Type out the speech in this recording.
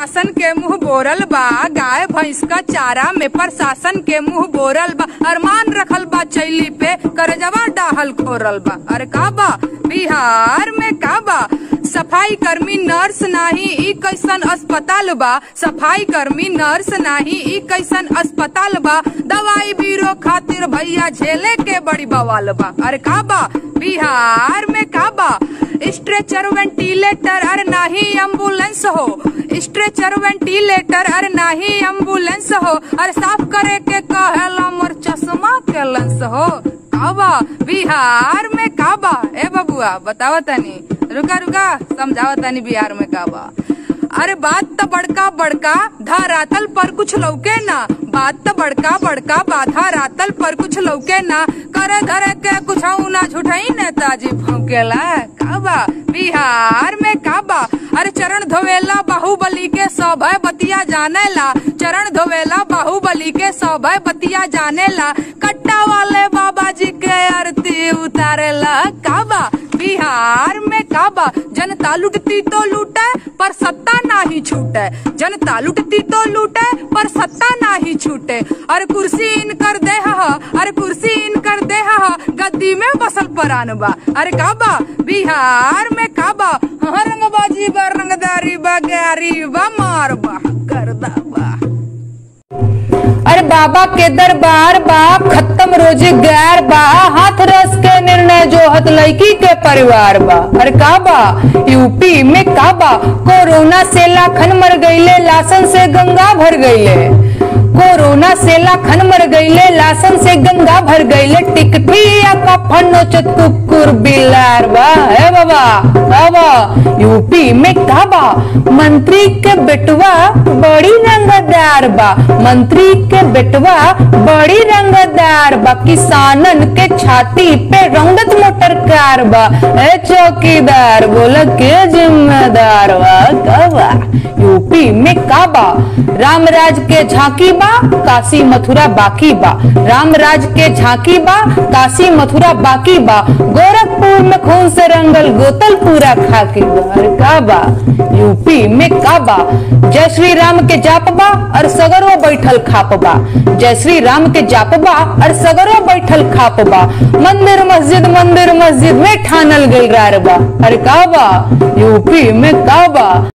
शासन के मुंह बोरल बा गाय भैंस का चारा में प्रशासन के मुंह बोरल बा अरमान रखल बा चैली पे करजवा डाहल खोरल बा अरे का बा बिहार में का बा सफाई कर्मी नर्स नाही ई कैसन अस्पताल बा सफाई कर्मी नर्स नाही ई कैसन अस्पताल बा दवाई बीरो खातिर भैया झेले के बड़ी बवाल बा अरे का बा बिहार में का बा स्ट्रेचर वेंटिलेटर अरे नाही एम्बुलेंस हो स्ट्रेचर वेंटिलेटर अरे नाही एम्बुलेंस हो अरे साफ करे के कहेला मोर चश्मा के लेंस हो काबा बिहार में काबा ए बबुआ बतावा तनी रुका रुका समझावा तनी बिहार में काबा अरे बात तो बड़का बड़का धरातल पर कुछ लौके ना बात तो बड़का बड़का बाधा रातल पर कुछ लौके ना करे धरे के कुछ ना झूठाई नेताजी भौकेला काबा बिहार में काबा अरे चरण धोवेला बाहुबली के सभय बतिया जानेला चरण धोवेला बाहुबली के सभय बतिया जानेला कट्टा वाले बाबा जी के आरती उतारेला काबा बिहार में काबा जनता लुटती तो लूटे पर सत्ता नाही छूटे जनता लुटती तो लूटे पर सत्ता नाही छूटे अरे कुर्सी इन कर दे हा अरे कुर्सी इन कर दे हा गद्दी में बसल परान बा अरे काबा बिहार में काबा हाँ रंगबाजी बा रंगदारी बा गारी बा मार बा करदा बा अरे बाबा के दरबार बा खत्म रोजगार बा हाथ रस के निर्णय जो हत लड़की के परिवार बा अरे का बा यूपी में का बा कोरोना से लाखन मर गईले लासन से गंगा भर गईले कोरोना से लाखन मर गईले लासन से गंगा भर गईले टिकटिया का फनोचत कुकुर बिलार बा हे बाबा बाबा यूपी में का बा मंत्री के बेटवा बड़ी रंगदार बा मंत्री के बेटवा बड़ी रंगदार बा किसानन के छाती पे रंगत मोटर कार बा ए चौकीदार बोला के जिम्मेदार बा का बा यूपी में का बा रामराज के झांकी बा काशी मथुरा बाकी बा रामराज के झांकी बा काशी मथुरा बाकी बा गोरखपुर में खून से रंगल गोतल पूरा खाकी बा अरे का बा यूपी में का बा जय श्री राम के जाप बा और सगरो बैठल खाप बा जय श्री राम के जाप बा और सगरो बैठल खाप बा मंदिर मस्जिद मंदिर मस्जिद में ठानल गइल रार बा अरे का बा यूपी में का बा